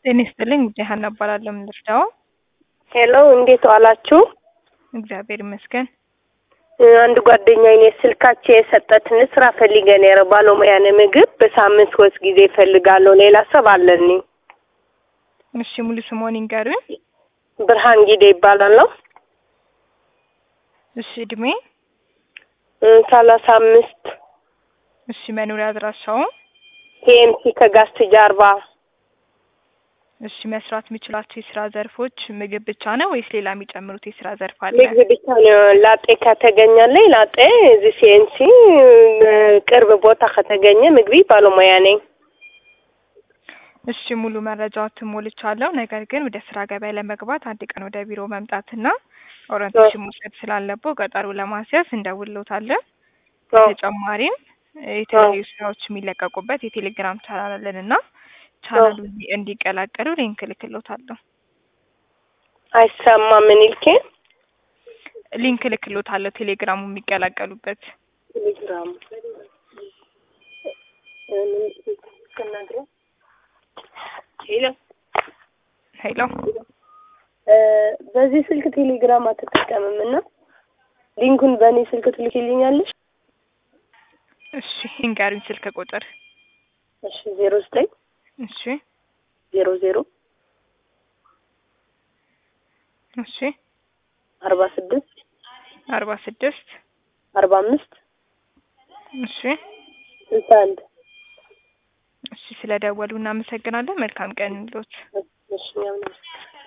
ጤና ይስጥልኝ ጉዳይ ሀና እባላለሁ። ምን ልርዳው? ሄሎ እንዴት ዋላችሁ? እግዚአብሔር ይመስገን። እ፣ አንድ ጓደኛዬ እኔ ስልካቸው የሰጠትን ስራ ፈልገን የረ ባለሙያ ነኝ ምግብ በሳምንት ሶስት ጊዜ እፈልጋለሁ። ሌላ ሰብ አለኒ እሺ ሙሉ ስምዎን ይንገሩኝ? ብርሃን ጊዜ ይባላለሁ። እሺ እድሜ? እ፣ ሰላሳ አምስት እሺ መኖሪያ አድራሻው? ቲኤምሲ ከጋስት ጀርባ እሺ መስራት የሚችላቸው የስራ ዘርፎች ምግብ ብቻ ነው ወይስ ሌላ የሚጨምሩት የስራ ዘርፍ አለ? ምግብ ብቻ ነው። ላጤ ከተገኘልኝ ላጤ እዚህ ሲኤንሲ ቅርብ ቦታ ከተገኘ ምግቢ ባለሙያ ነኝ። እሺ ሙሉ መረጃዎትን ሞልቻለሁ። ነገር ግን ወደ ስራ ገበያ ለመግባት አንድ ቀን ወደ ቢሮ መምጣትና ኦሪንቴሽን መውሰድ ስላለብዎ ቀጠሮ ለማስያዝ እንደውልዎታለን። በተጨማሪም የተለያዩ ስራዎች የሚለቀቁበት የቴሌግራም ቻናል አለን እና ቻናሉ እንዲቀላቀሉ ሊንክ እልክልዎታለሁ። አይሰማም። ምን ይልኬ ሊንክ እልክልዎታለሁ ቴሌግራሙ የሚቀላቀሉበት። ቴሌግራም ሄሎ ሄሎ እ፣ በዚህ ስልክ ቴሌግራም አትጠቀምም እና ሊንኩን በእኔ ስልክ ትልኪልኛለሽ? እሺ ይንገሩኝ ስልክ ቁጥር። እሺ ዜሮ ዘጠኝ እሺ ዜሮ ዜሮ እሺ አርባ ስድስት አርባ ስድስት አርባ አምስት እሺ ስልሳ አንድ እሺ ስለ ደወሉ እናመሰግናለን። መልካም ቀን ይሁንልዎት። እሺ እኛም እናመሰግናለን።